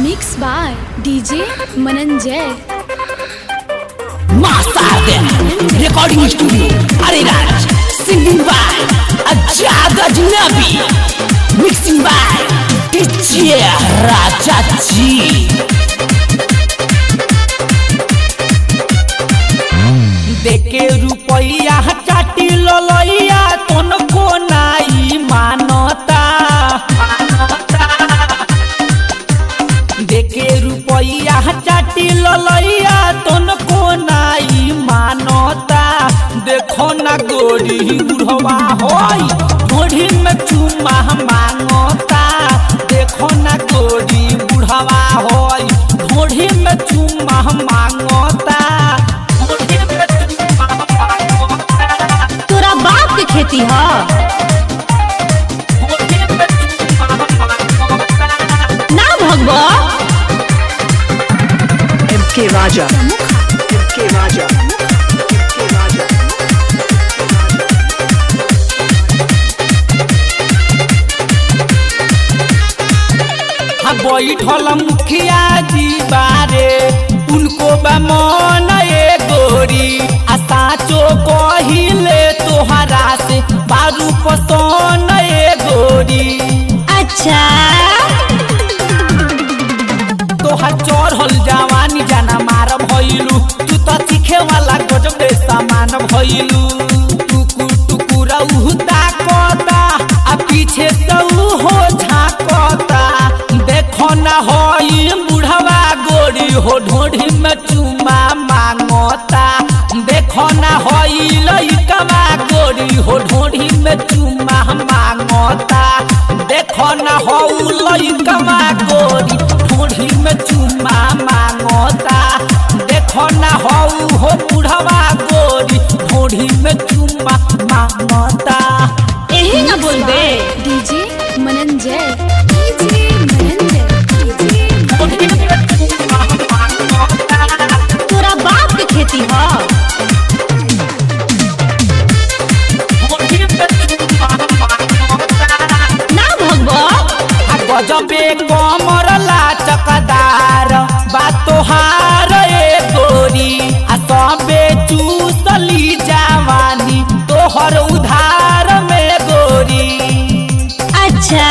Mixed by DJ Mananjay. Master Recording Studio Ariraj Singing by Ajad Ajnabi Mixing by DJ Raja Ji देखे रुपैया चाटी ललैया तनको नाई मानता देखे रुपैया चाटी ललैया तनको नाई मानता देखो ना गोरी बुढ़वा होई गोरी में चुमा मांगता देखो ना गोरी बुढ़वा होई गोरी में चुमा मांगता गोरी में चुम्मा मांगता। तोरा बाप के खेती ह गोरी में चुम्मा मांगता। ना भगवा MK Raja. MK Raja. MK Raja. हाँ बैठल मुखिया जी बारे उनको बा मन ए गोरी आ साचो कहिले तोहरा से बारू पसंद ए गोरी अच्छा तोहर चढ़ल जवानी जाना मार भइलू तू तो सीखे वाला गजब सामान भइलू टुकु टुकु रहू ताकता आ पीछे से हो झाकता देखो ना होई बुढ़वा गोरी हो ढोढ़ी में चुमा मांगता देखो ना होई लइकवा गोरी हो ढोढ़ी में चुमा मांगता देखो ना हो लइकवा गोरी ढोढ़ी में चुमा मांगता देखो ना हो हो बुढ़वा गोरी ढोढ़ी में चुमा मांगता यही ना बोलबे DJ Mananjay. DJ Mananjay. DJ ढोढ़ी में चुमा मांगता तोरा बाप के खेती ह ढोढ़ी में चुमा मांगता ना भगवा आ गजबे कमर लाचकदार बा तोहार ए गोरी आ सबे चूसली जवानी तोहर उधार में गोरी अच्छा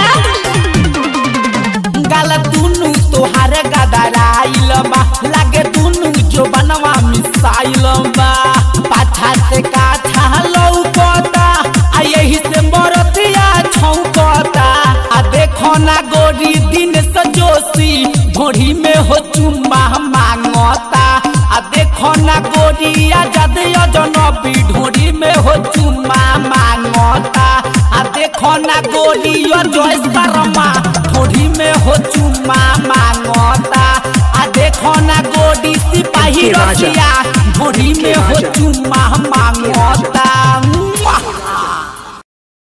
गाल दुनु तोहार गदराइल बा लागे दुनु जो बनवा मिसाइल बा पाछा से काछा लौकता आ यही से मरतिया छौकता आ देखो ना गोरी दिन सजोसी घोड़ी में हो चुम्मा मांगता आ देखो ना गोरी आजाद अजनबी ढोड़ी में हो चुम्मा मांगता आ देखो ना गोरी अजय शर्मा ढोड़ी में हो चुम्मा मांगता आ देखो ना गोरी सिपाही के राजा। रसिया ढोड़ी के में हो राजा। चुम्मा मांगता